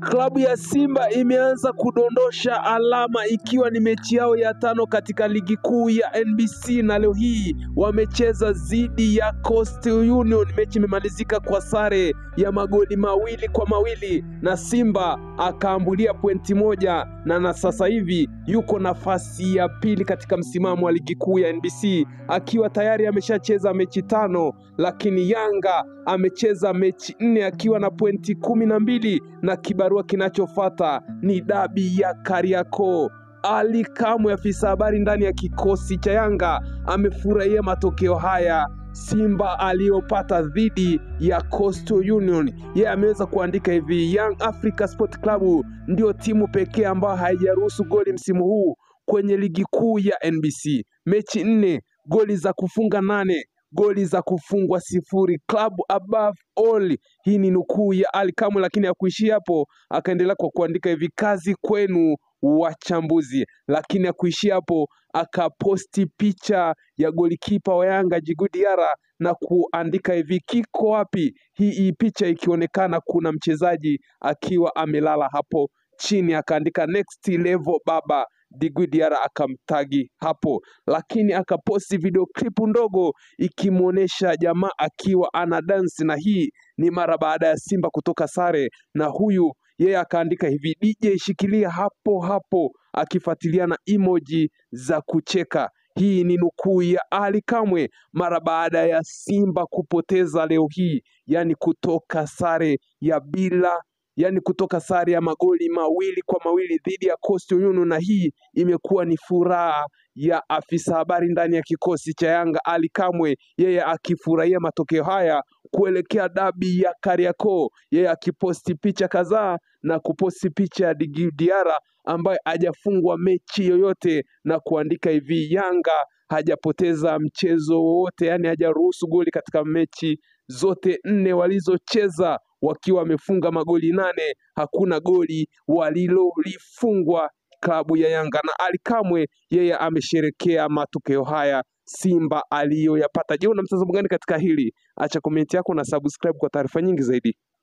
Klabu ya Simba imeanza kudondosha alama ikiwa ni mechi yao ya tano katika ligi kuu ya NBC na leo hii wamecheza dhidi ya Coastal Union. Mechi imemalizika kwa sare ya magoli mawili kwa mawili na Simba akaambulia pointi moja na na sasa hivi yuko nafasi ya pili katika msimamo wa ligi kuu ya NBC akiwa tayari ameshacheza mechi tano, lakini Yanga amecheza mechi nne akiwa na pointi kumi na mbili na kibarua kinachofuata ni dabi ya Kariakoo. Ali Kamwe, afisa habari ndani ya kikosi cha Yanga, amefurahia matokeo haya Simba aliyopata dhidi ya Coastal Union. Yeye ameweza kuandika hivi, Young Africa Sport Club ndio timu pekee ambayo haijaruhusu goli msimu huu kwenye ligi kuu ya NBC. Mechi nne, goli za kufunga nane goli za kufungwa sifuri, club above all. Hii ni nukuu ya Ali Kamwe, lakini hakuishia hapo, akaendelea kwa kuandika hivi, kazi kwenu wachambuzi. Lakini hakuishia hapo, akaposti picha ya golikipa wa Yanga Djigui Diarra na kuandika hivi, kiko wapi? Hii, hii picha ikionekana kuna mchezaji akiwa amelala hapo chini, akaandika next level baba Djigui Diarra akamtagi hapo, lakini akaposti video klipu ndogo ikimwonyesha jamaa akiwa ana dansi, na hii ni mara baada ya Simba kutoka sare, na huyu yeye akaandika hivi DJ shikilia hapo hapo, akifuatilia na emoji za kucheka. Hii ni nukuu ya Ali Kamwe mara baada ya Simba kupoteza leo hii, yani kutoka sare ya bila yani kutoka sare ya magoli mawili kwa mawili dhidi ya Coastal Union, na hii imekuwa ni furaha ya afisa habari ndani ya kikosi cha Yanga Ali Kamwe, yeye akifurahia matokeo haya kuelekea dabi ya Kariakoo, yeye akiposti picha kadhaa na kuposti picha ya Djigui Diarra ambaye hajafungwa mechi yoyote na kuandika hivi, Yanga hajapoteza mchezo wowote, yani hajaruhusu goli katika mechi zote nne walizocheza wakiwa wamefunga magoli nane, hakuna goli walilolifungwa klabu ya Yanga. Na Ali Kamwe yeye amesherekea matokeo haya Simba aliyoyapata. Je, una mtazamo gani katika hili? Acha komenti yako na subscribe kwa taarifa nyingi zaidi.